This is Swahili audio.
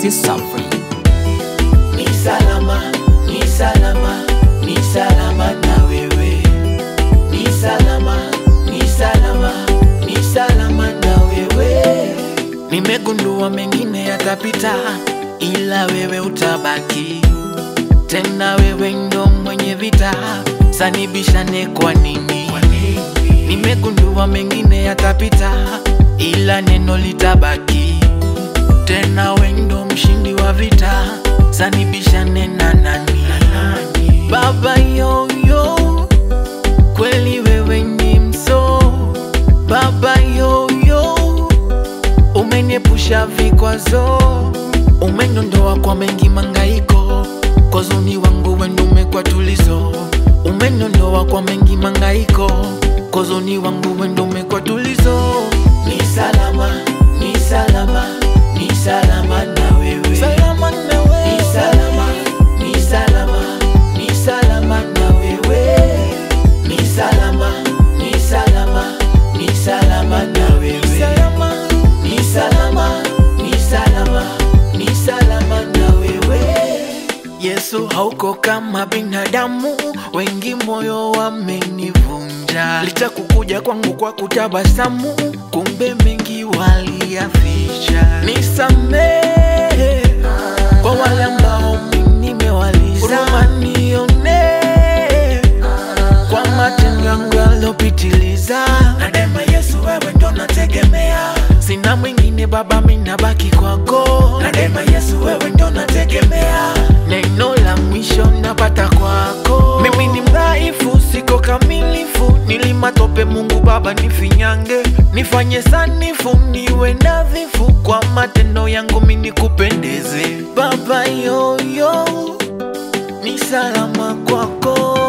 Mr. Suffering. Ni salama, ni salama, ni salama na wewe. Ni salama, ni salama, ni salama na wewe. Nimegundua mengine yatapita, ila wewe utabaki. Tena wewe ndo mwenye vita, sanibishane kwa nini? Nimegundua mengine yatapita, ila neno litabaki. Tena wewe ndo mshindi wa vita, sanibishane na nani? Baba yoyo, kweli wewe ni mso. Baba yoyo, umeniepusha vikwazo, umeniondoa kwa mengi mangaiko, kwa uzuni wangu wendo umekuwa tulizo, umeniondoa kwa mengi mangaiko, kwa uzuni wangu wendo umekuwa tulizo. Ni salama, ni salama, ni salama na wewe, salama na wewe, ni salama, ni salama, ni salama na wewe, ni salama, ni salama, ni salama na wewe, salama, ni salama, ni salama, ni salama na wewe. Yesu hauko kama binadamu, wengi moyo wamenivunja. Licha kukuja kwangu kwa kutabasamu, kumbe mengi waliyaficha. Nisamehe kwa wale ambao mimi nimewaliza, huruma nione kwa matendo yangu yalopitiliza. Na daima Yesu, wewe ndo nategemea, sina mwingine Baba, mimi nabaki kwako. Na daima Yesu, wewe ndo nategemea, neno la mwisho napata kwako. Mimi ni mdhaifu, siko kamilifu, nilimatope Mungu Baba, nifinyange, nifanye sanifu, niwe nadhifu, kwa matendo yangu mimi nikupendeze Baba yoyo, ni salama kwako